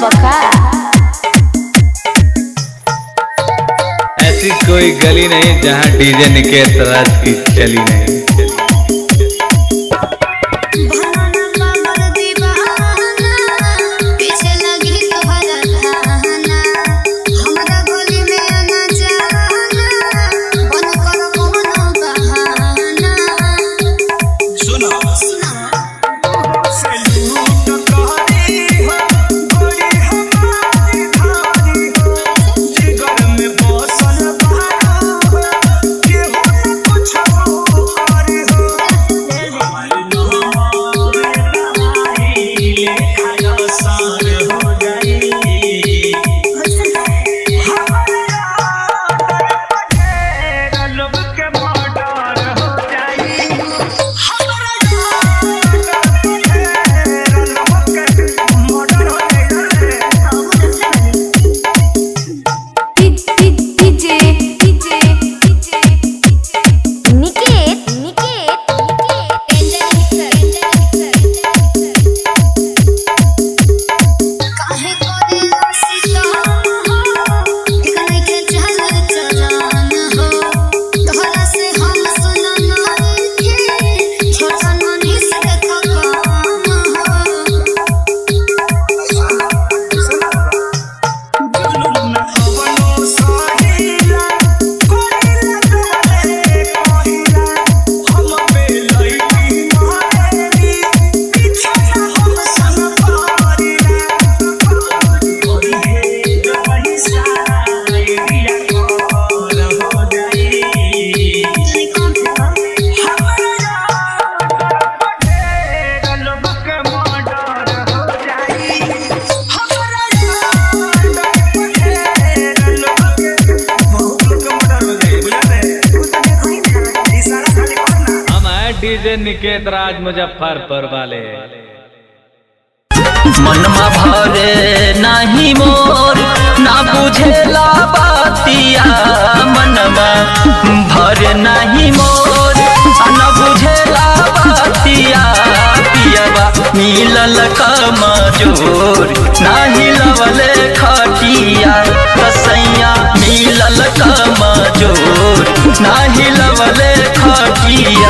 बका ऐसी कोई गली नहीं जहाँ डीजे निकेत राज की चली नहीं भवाना बाबर दीवाना पीछे लगी तोहरा धाना हमरा गली में आना जाना बन कर कोनो बहाना सुनो सुना सैलूट कहरी हो गोरी हमारी धारी हो जिगर में बसल बारो हो केहू न कुछ करी हो हमारी नोरे लहाई लेखा सार हो जाई हमारे यार पटेरा लोग के मर्डर हो जाई हमारा यार पटेरा लोग के मर्डर हो जाई DJ DJ DJ Niket Niket काहे करे सीता एक नइखे चल चलान हो तोहरा से हम सुनन नइखे छोटा मनीष के काम जुलुम न कवनो सहिला कोइला डोले कोइला हम पे लईकी मारेली पीछे हम संग पारिला कोई है जो वही सारा एरिया कोर हो जाई हो कौन हमारा यार पटेरा लोग के मर्डर हो जाई हमारा यार पटेरा लोग के बहुत लोग के मर्डर हो जाई बुझले इशारा खाली करना हम हैं डीजे निकेत राज मुजफ्फरपुर वाले मनमा भरे नाही मोर ना बुझेला बातिया मनमा भरे नाही मोर आ ना बुझेला बातिया पियबा मिलल कमजोर नाही लवले खटिया कसैया मिलल कमजोर नाही लवले खटिया